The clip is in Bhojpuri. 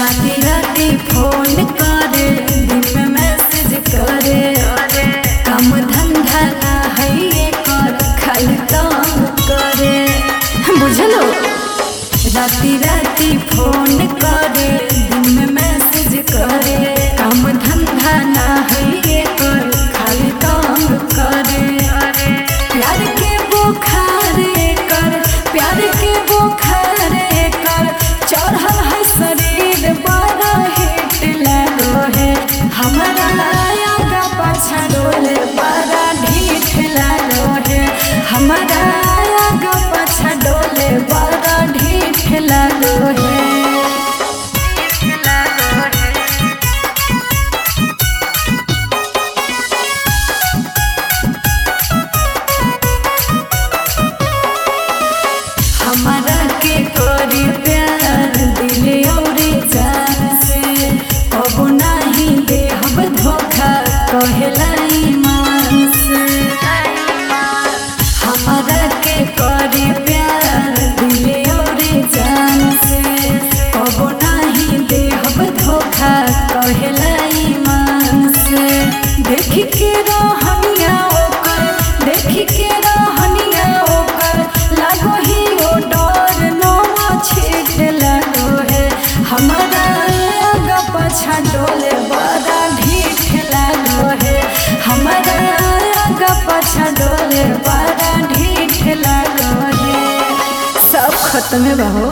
राती राती फोन करे दिन में मैसेज करे काम धंधा ना है ये कर खाली तंग करे बुझलो राती राती फोन करे दिन में मैसेज करे काम धंधा ना है ये कर खाली तंग करे प्यार के बुखार कर प्यार के बुखार कर चढ़ल है शरीर बड़ा हिट लगो है हमारा आगा पाछा डोले बड़ा ढीठ लगो है हमारा आगा पाछा डोले बड़ा ढीठ लगो है हमारा के करी प्यार दिल और जान से अब नहीं देहब धोखा कहेला ईमान से हमारा के करी प्यार दिल और जान से अब नहीं देहब धोखा कहेला ईमान से देख के रहनिया ओकर देख के रहनिया ओकर लागो ही ओ डर नवा छीट लगो है हमारा आगा पाछा डोले बड़ा ढीठ लगो है हमारा आगा पाछा डोले बड़ा ढीठ लगो है सब खत्म बहो